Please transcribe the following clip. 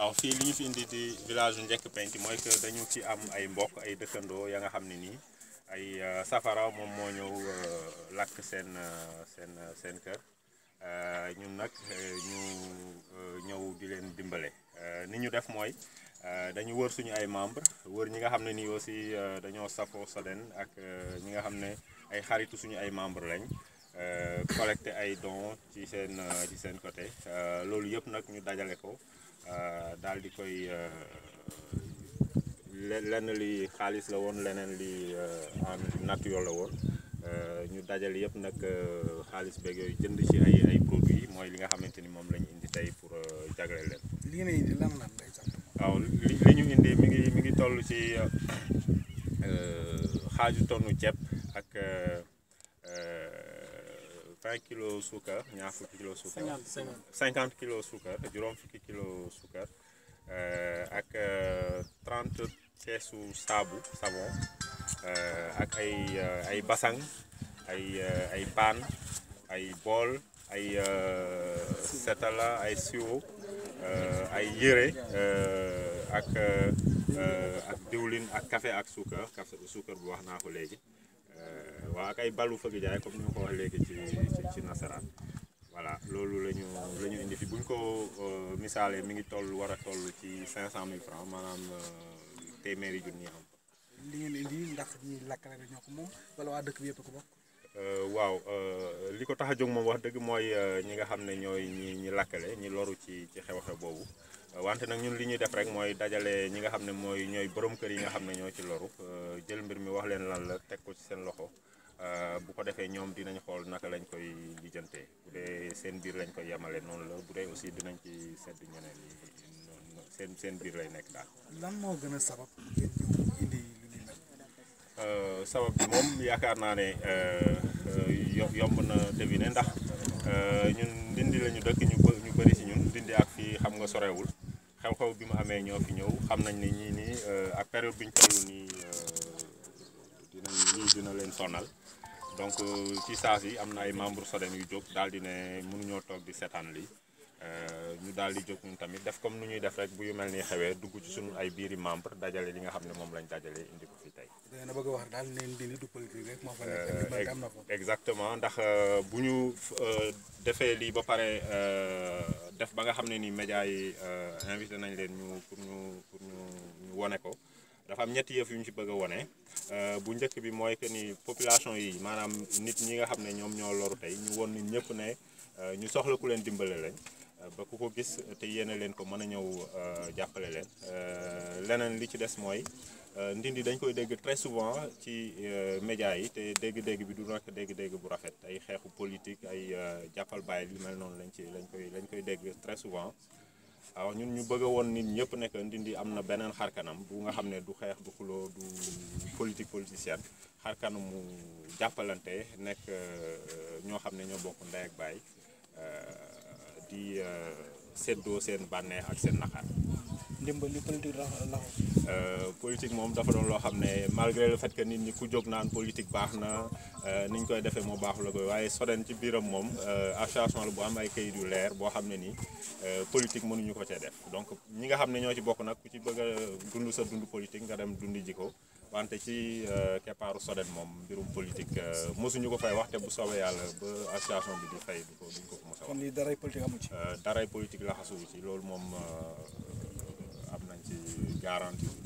waaw fii li ñu fi indi di village u Njekk Penc mooy que dañu ci am ay mbokk ay dëkkandoo ya nga xam ne nii ay safara moom moo ñëw lakk seen seen seen kër ñun nag ñu ñëw di leen dimbale ni ñu def mooy dañu wër suñu ay membre wër ñi nga xam ne nii aussi dañoo safoo Soden ak ñi nga xam ne ay xaritu suñu ay membre lañ collecté ay dons ci seen ci seen côté loolu yëpp nag ñu dajale ko daal di koy lenn li xaalis la woon leneen li en nature la woon ñu dajale yëpp nag xaalis beeg yooyu jënd ci ay ay produits mooy li nga xamante ni moom la ñu indi tey pour jagleel leen. li ngeen indi lan lan lay sant. waaw li li ñu indi mi ngi mi ngi toll ci xaaju tonnu ceeb ak. vingt kilos suukar ñaar fukki kilos suukar cinquante kilos suukar juróom fukki kilos suukar ak trente keesu saabu savon ak ay ay basang ay ay paan ay bool ay setala ay siwo ay yére ak ak diwlin ak café ak suukar café suukar bu wax naa ko léegi waaw ak ay balu fëgg jaay comme ni ma ko wax léegi ci ci ci nasaraan voilà loolu la ñu la ñu indi fi bu ñu ko misaalee mi ngi toll war a toll ci 500000 francs maanaam téeméeri junni am. li ngeen indi ndax ñi lakkale la ñoo ko moom wala waa dëkk bi yëpp ko bokk. waaw li ko tax a jóg moom wax dëgg mooy ñi nga xam ne ñooy ñi ñi lakkale ñi loru ci ci xew-xew boobu. wante nag ñun li ñuy def rek mooy dajale ñi nga xam ne mooy ñooy borom kër yi nga xam ne ñoo ci loru jël mbir mi wax leen lan la teg ko ci seen loxo bu ko defee ñoom dinañ xool naka lañ koy lijjantee bu dee seen biir lañ koy yemale noonu la bu dee aussi dinañ ci sedd ñeneen yi seen seen biir lay nekk daal. lan moo gën a sabab ngeen ñëw indi lu ni mel. sabab bi moom yaakaar naa ne yomb na deviner ndax ñun ndindi la ñu dëkk ñu ñu bëri si ñun ndindi ak fii xam nga sorewul xew-xew bi mu amee ñoo fi ñëw xam nañ ne ñii nii ak période bi ñu toll nii dinañ lii dina leen sonal donc ci saa si am na ay membres Soden yu jóg daal di ne mënuñoo toog di seetaan lii ñu daal di jóg ñun tamit def comme nu ñuy def rek bu yu mel ni xewee dugg ci suñu ay biiri membre dajale li nga xam ne moom lañ dajale indi ko fi tey. da ngeen a bëgg a wax daal ne ndindi du politique rek moo fa nekk am na ko. exactement ndax bu ñu defee lii ba pare def ba nga xam ne ni médias yi invité nañ leen ñu pour ñu pour ñu ñu wone ko dafa am ñetti yëf yu ñu ci bëgg a wone bu njëkk bi mooy que ni population yi maanaam nit ñi nga xam ne ñoom ñoo loru tey ñu won nit ñëpp ne ñu soxla ku leen dimbale lañ ba ku ko gis te yéene leen ko mën a ñëw jàppale leen leneen li ci des mooy ndindi dañ koy dégg très souvent ci médias yi te dégg-dégg bi du nekk dégg-dégg bu rafet ay xeexu politique ay jàppal bàyyi lu mel noonu lañ ci lañ koy lañ koy dégg très souvent waaw ñun ñu bëgg a woon nit ñëpp nekk ndindi am na beneen xarkanam bu nga xam ne du xeex du xuloo du politique politicienne xarkanamu jàppalante nekk ñoo xam ne ñoo bokk ndey ak baay di séddoo seen bànneex ak seen naqar ndimbal li politique la la politique moom dafa doon loo xam ne malgré le fait que nit ñi ku jóg naan politique baax na ni ñu koy defee moo baaxul la koy waaye Soden ci biiram moom association la bu am ay kayit yu leer boo xam ne nii politique mënuñu ko cee def donc ñi nga xam ne ñoo ci bokk nag ku ci bëgg a dund sa dund politique nga dem dundi ji ko wante ci keppaaru Soden moom mbirum politique mosuñu ko fay wax te bu soobee yàlla ba association bi di fay du ko duñ ko ko mos a kon wax lii daray politique amu ci. daray politique la xasuwu ci loolu moom am nañ ci garantie